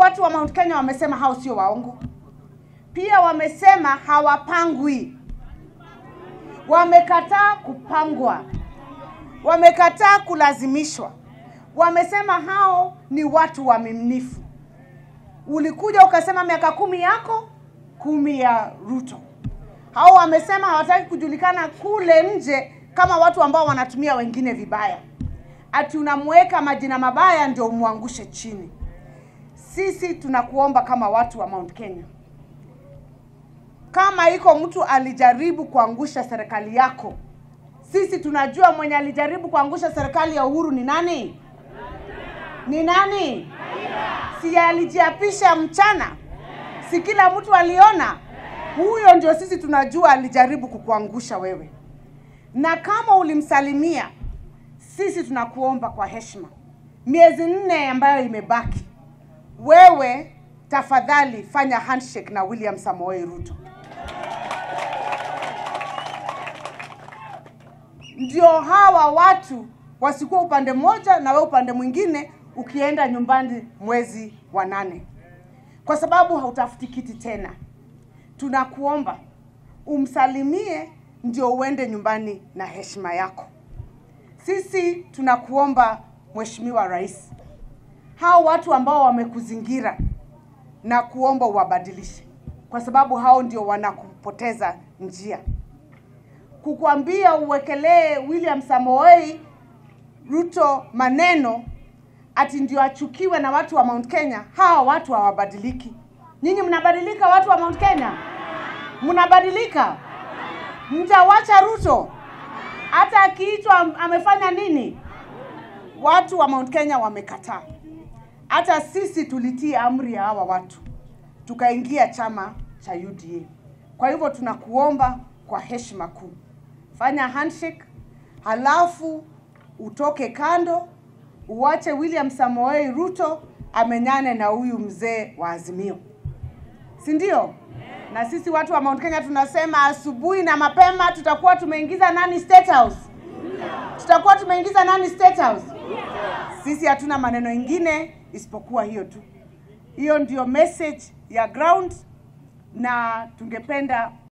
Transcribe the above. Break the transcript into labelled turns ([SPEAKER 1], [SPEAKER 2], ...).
[SPEAKER 1] watu wa Mount Kenya wamesema hao sio waongo. Pia wamesema hawapangwi, wamekataa kupangwa, wamekataa kulazimishwa. Wamesema hao ni watu waaminifu. Ulikuja ukasema miaka kumi yako kumi ya Ruto. Hao wamesema hawataki kujulikana kule nje kama watu ambao wanatumia wengine vibaya, ati unamweka majina mabaya ndio umwangushe chini. Sisi tunakuomba kama watu wa Mount Kenya, kama iko mtu alijaribu kuangusha serikali yako, sisi tunajua mwenye alijaribu kuangusha serikali ya Uhuru ni nani? Ni nani? Si alijiapisha mchana? Si kila mtu aliona? Huyo ndio sisi tunajua alijaribu kukuangusha wewe, na kama ulimsalimia, sisi tunakuomba kwa heshima, miezi nne ambayo imebaki, wewe tafadhali fanya handshake na William Samoei Ruto, ndio hawa watu wasikuwa upande mmoja na wewe upande mwingine, ukienda nyumbani mwezi wa nane, kwa sababu hautafuti kiti tena. Tunakuomba umsalimie, ndio uende nyumbani na heshima yako. Sisi tunakuomba Mheshimiwa Rais, hao watu ambao wamekuzingira na kuomba uwabadilishe, kwa sababu hao ndio wanakupoteza njia. Kukwambia uwekelee William Samoei Ruto maneno ati ndio achukiwe na watu wa Mount Kenya, hawa watu hawabadiliki. Nyinyi mnabadilika, watu wa Mount Kenya mnabadilika? Mtawacha Ruto hata akiitwa am- amefanya nini? Watu wa Mount Kenya wamekataa. Hata sisi tulitii amri ya hawa watu, tukaingia chama cha UDA. Kwa hivyo tunakuomba kwa heshima kuu, fanya handshake, halafu utoke kando, uwache William Samoei Ruto amenyane na huyu mzee wa Azimio, si ndio? Na sisi watu wa Mount Kenya tunasema asubuhi na mapema tutakuwa tumeingiza nani State House? Tutakuwa tumeingiza nani State House? Sisi hatuna maneno ingine isipokuwa hiyo tu. Hiyo ndio message ya ground, na tungependa